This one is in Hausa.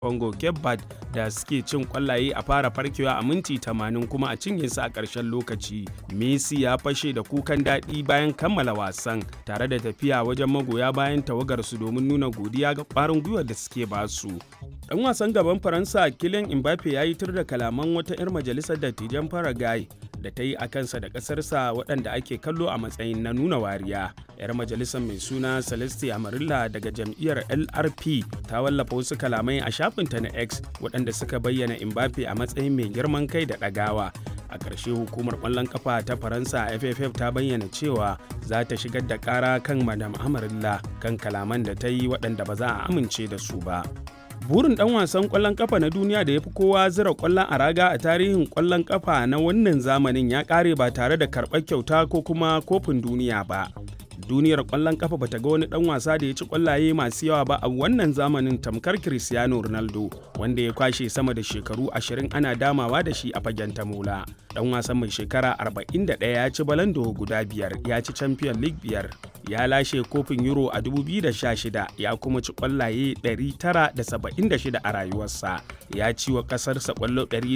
Congo Cape da suke cin kwallaye a fara farkewa a minti 80 kuma a cinye su a ƙarshen lokaci. Messi ya fashe da kukan daɗi bayan kammala wasan tare da tafiya wajen magoya bayan tawagarsu domin nuna godiya ga ƙwarin gwiwar da suke basu. Ɗan wasan gaban Faransa Kylian Mbappe ya yi tur da kalaman wata 'yar majalisar dattijan Paraguay da ta yi a kansa da ƙasarsa waɗanda ake kallo a matsayin na nuna wariya. 'Yar majalisar mai suna Celeste Amarilla daga jam'iyyar LRP ta wallafa wasu kalamai a shafinta na X waɗanda suka bayyana Mbappe a matsayin mai girman kai da ɗagawa. A ƙarshe hukumar ƙwallon ƙafa ta Faransa FFF ta bayyana cewa za ta shigar da ƙara kan Madam Amarilla kan kalaman da ta yi waɗanda ba za a amince da su ba. burin dan wasan kwallon kafa na duniya da ya fi kowa zira kwallon a raga a tarihin kwallon kafa na wannan zamanin ya kare ba tare da karɓar kyauta ko kuma kofin duniya ba duniyar kwallon kafa bata ga wani dan wasa da ya ci kwallaye masu yawa ba a wannan zamanin tamkar cristiano ronaldo wanda ya kwashe sama da shekaru 20 ana damawa da shi a fagen tamola dan wasan mai shekara 41 ya ci balando guda biyar ya ci champion league biyar ya lashe kofin euro a 2016 ya kuma ci kwallaye 976 a rayuwarsa ya ci wa kasarsa kwallo